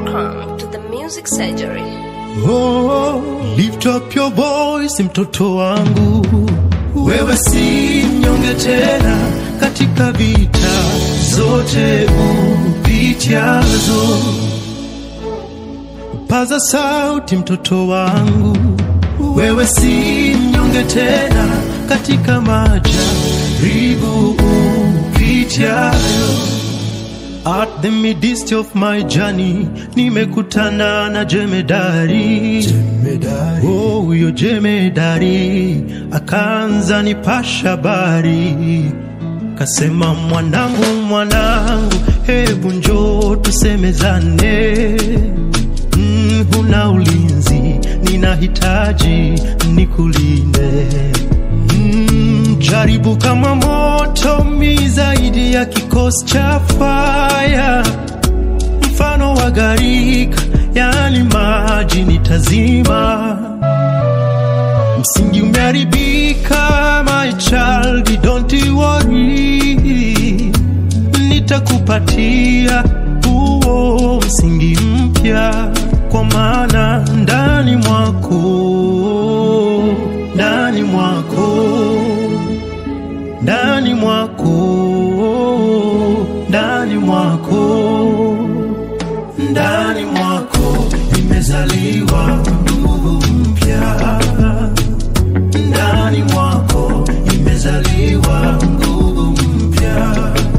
Welcome to the Music Surgery. Oh, lift up your voice mtoto wangu, wewe si mnyonge tena katika vita zote upitiazo. Paza sauti mtoto wangu, wewe si mnyonge tena katika majaribu upitiayo. At the midst of my journey nimekutana na jemedari, jemedari. Oh, huyo jemedari akaanza nipasha habari, kasema mwanangu, mwanangu, hebu njoo tusemezane. Mm, huna ulinzi, ninahitaji nikulinde. Mm, jaribu kama moto mi zaidi ya kikosi cha faya, mfano wa gharika, yani maji nitazima. Msingi umeharibika, my child, don't you worry, nitakupatia huo msingi mpya, kwa maana ndani mwako, ndani mwako ndani mwako, ndani mwako, ndani mwako imezaliwa nguvu mpya, ndani mwako imezaliwa nguvu mpya.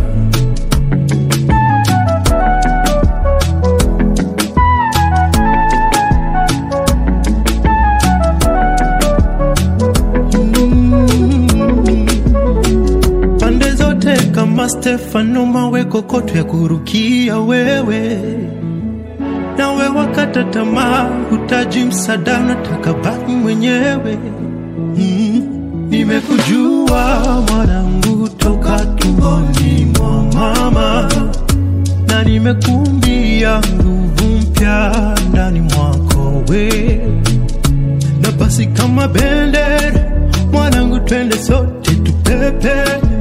pande zote kama Stefano, mawe kokoto ya kurukia wewe, nawe wakata tamaa, hutaji msaada, unataka baki mwenyewe. Mm, nimekujua mwanangu toka tumboni mwa mama, na nimekumbia nguvu mpya ndani mwako we na basi kama bendera mwanangu, twende sote tupepe,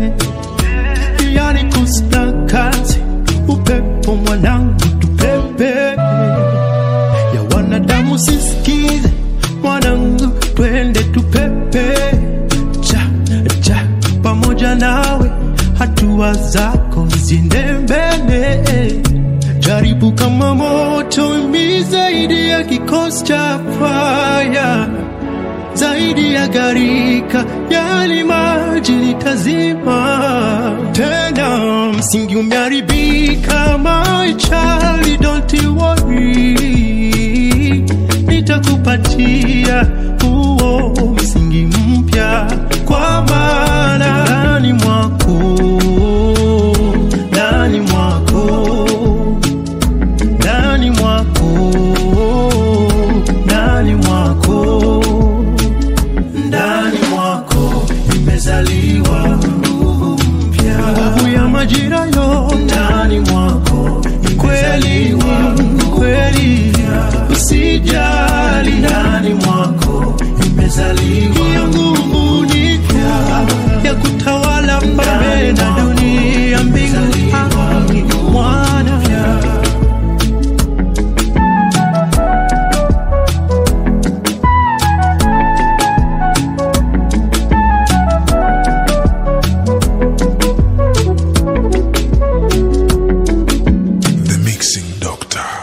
yani kusna kazi upepo mwanangu, tupepe ya wanadamu sisikize mwanangu, twende tupepe cha cha pamoja nawe, hatua zako ziende mbele jaribu kama moto mi zaidi ya kikosi cha faya, zaidi ya gharika, yali maji nitazima. Tena msingi umeharibika, my child, don't you worry, nitakupatia huo msingi mpya, kwa maana ndani mwako, ndani mwako ndani mwako, ndani mwako, ndani mwako imezaliwa nguvu mpya, nguvu ya majira yote ndani mwako kweli, kweli, usijali, ndani mwako imezaliwa hiyo nguvu ni mpya ya kutawala mbele na dunia, mbingu, ardhi, mwana The Mixing Doctor.